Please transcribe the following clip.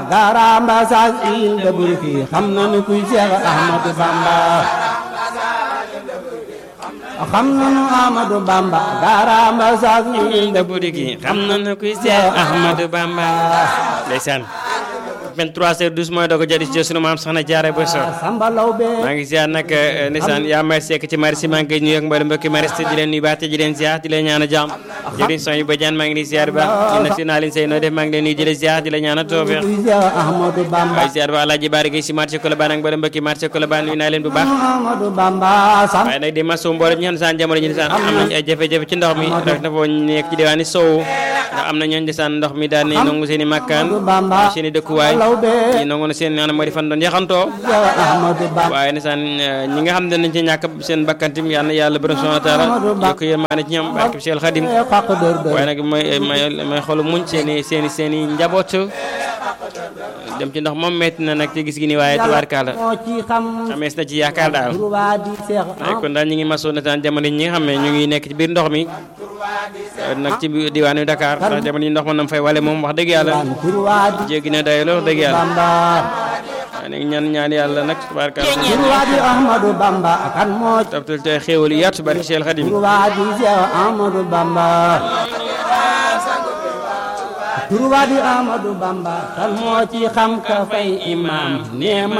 garamba sas il de burki xam nañu kuy Seex Ahmadu Bamba xam nañu Ahmadu Bamba garamba sas il de burki xam nañu kuy Seex Ahmadu Bamba ndeysaan 23 heures 12 mooy doog a jëriñ ci sunu maam soxna Jaara Bousso Samba Lawbe maa ngi ziar nag ndeysaan yaa may sekk ci mari si maa ngi koy nuyu ak mboolem mbokki mariste di leen nuyu baax te di leen ziar di leen ñaan a jàmm jëriñ son yu ba jaan maa ngi leen ziar baax di na si naa leen say noo def maa ngi leen nuyu di leen ziar di la ñaan a toofe kuy Seex Ahmadu Bamba waaye ziar ba Alaaji Baari Gay si marché Colobane ak mboolem mbokki marché Colobane nuyu naa leen bu baax Ahmadu Bamba sam waaye nag di masu mboolem ñi xam saan jamono ji saan am nañ ay jafe-jafe ci ndox mi rek na foo nekk ci diwaani sow ndax am na ñooñ di saan ndox mi daal ni nangu seen i makkaan Bamba seen i dëkkuwaay Lawbe ñi nangu na seen maanaam moo di fan doon yaxantoo Seex Ahmadu Bamba waaye ndeysaan ñi nga xam ne dañ ci ñàkk seen bakkantim yal na yàlla borom subhanahu wa taala yokk yërmaane ci ñoom barke Cheikh Khadim xaq dër dër waaye nag may may may xolu muñ seen i seen i seen i njaboot dem ci ndox moom metti na nag ci gis gi ni waaye tubaarkaala moo ci xam amees na ci yaakaar daal turwaa di Seex waaye kon daal ñu ngi masoo ndeysaan jamono ñi nga xam ne ñu ngi nekk ci biir ndox mi nag ci biir diwaanu Dakar ndax jamono yi ndox ma nam fay wale moom wax dëgg yàlla am turwaa di jéggi na day lool dëgg yàlla Bamba waaye nag ñaan ñaan yàlla nag tubaarkaala turwaa di Ahmadu Bamba kan moo ci tabtal te xéewal yi yaatu barke Cheikh Khadim turwaa di Seex Ahmadu Bamba turwaa di Ahmadu Bamba kan moo ci xam ka fay imam neema